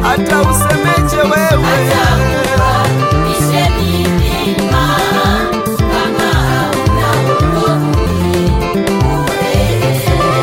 hata usemeje wewe Isheni milima kama hauna wokovu ni bure.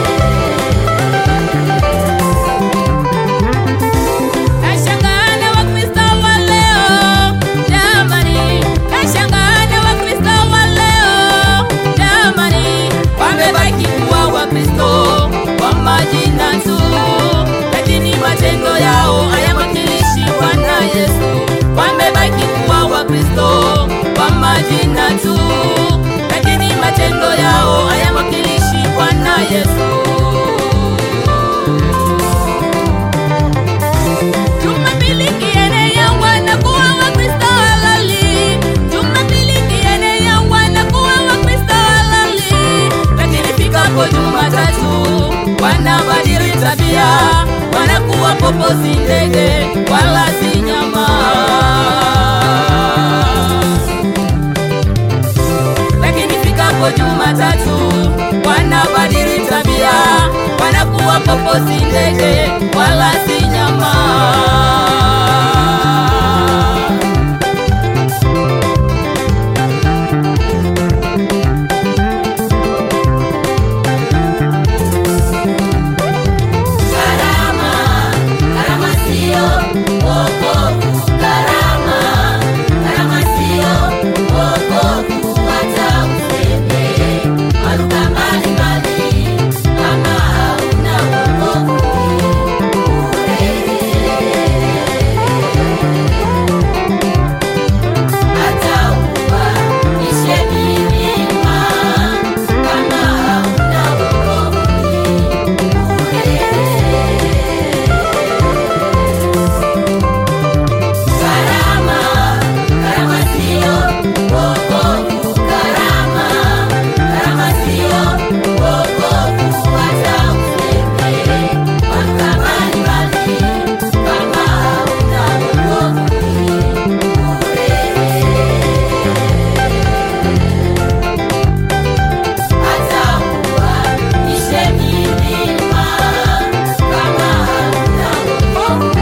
Nashangaa na Wakristo wa leo jamani, nashangaa na Wakristo wa leo jamani, wamebaki kuwa Wakristo kwa majina tu, lakini matendo yao hayamwakilishi Bwana Yesu. Wamebaki kuwa Wakristo kwa majina tu, lakini matendo yao hayamwakilishi Bwana Yesu. Jumapili kiene ya wanakuwa Wakristo halali. Jumapili kiene ya wanakuwa Wakristo halali. Lakini fikapo Jumatatu wanabadili tabia, wanakuwa popo si ndege wala si nyama. Lakini fikapo Jumatatu wanabadili tabia, wanakuwa popo si ndege wala si nyama. Karama, karama sio wokovu. Karama, karama sio wokovu. Hata useme maruka mbalimbali, kama hauna wokovu hata uwaishe milima, kama hauna wokovu Karama, karama sio wokovu. Karama, karama sio wokovu. Hata useme maruka mbalimbali, kama hauna wokovu hata uwaishe milima, kama hauna wokovu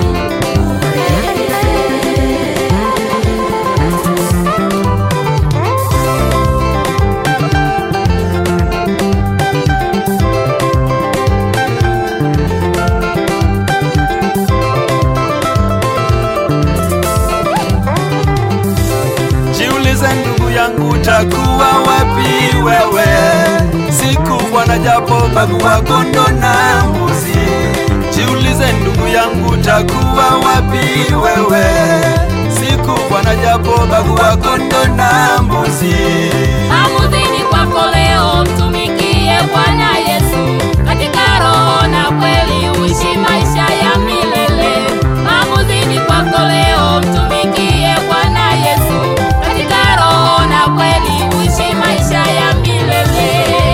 Jiulize ndugu yangu, utakuwa wapi wewe siku Bwana japo bagua kondo na mbuzi? Jiulize ndugu yangu, utakuwa wapi wewe siku Bwana japo bagua kondo na mbuzi? Amudhini kwako leo, mtumikie Bwana Yesu katika roho na kweli, uishi maisha ya milele. Amudhini kwako leo, mtumikie Bwana Yesu katika roho na kweli, uishi maisha ya milele.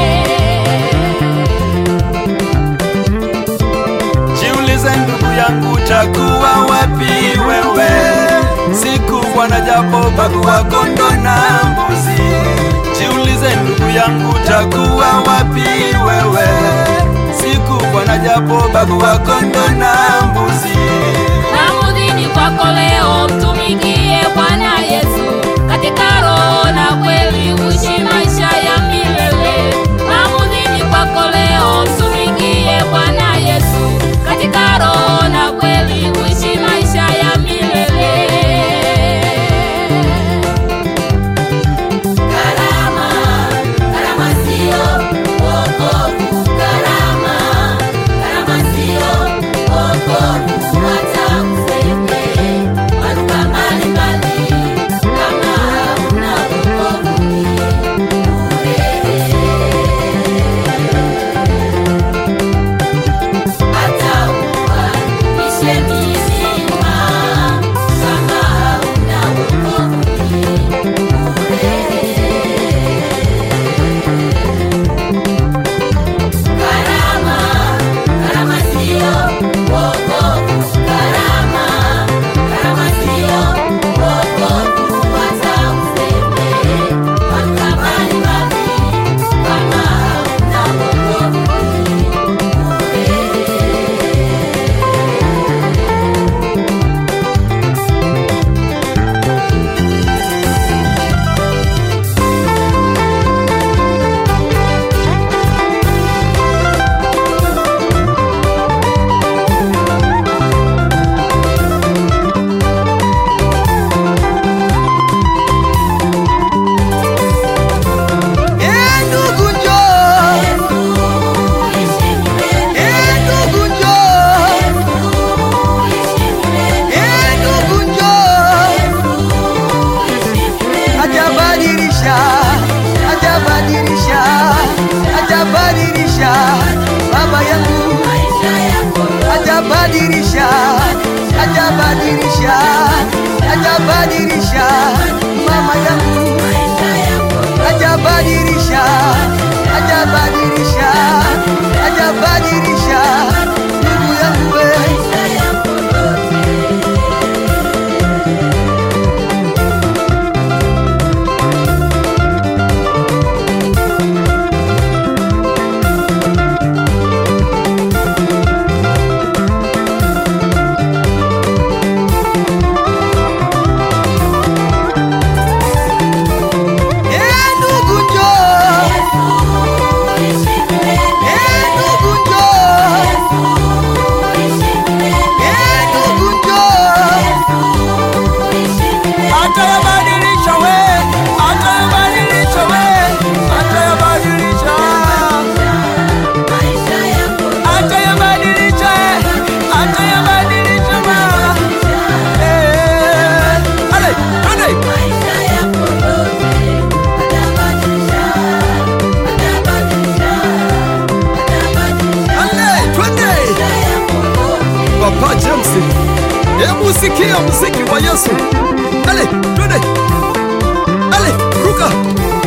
Jiulize ndugu yangu, utakuwa wapi wewe siku Bwana japo bagua kondo na mbuzi? Jiulize ndugu yangu, utakuwa wapi wewe siku Bwana japo bagua kondo na mbuzi? Amudhini kwako leo, mtumikie Bwana Yesu katika roho na kweli, uishi maisha ya milele. Amudhini kwako leo, mtumikie Bwana Yesu katika roho na kweli, uishi maisha ya milele. Karama, karama sio wokovu. Karama, karama sio wokovu. Hebu sikia muziki wa Yesu. Ale, twende. Ale, ruka.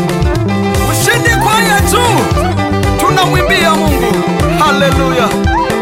Ushindi kwaya juu. Tunamwimbia Mungu. Haleluya.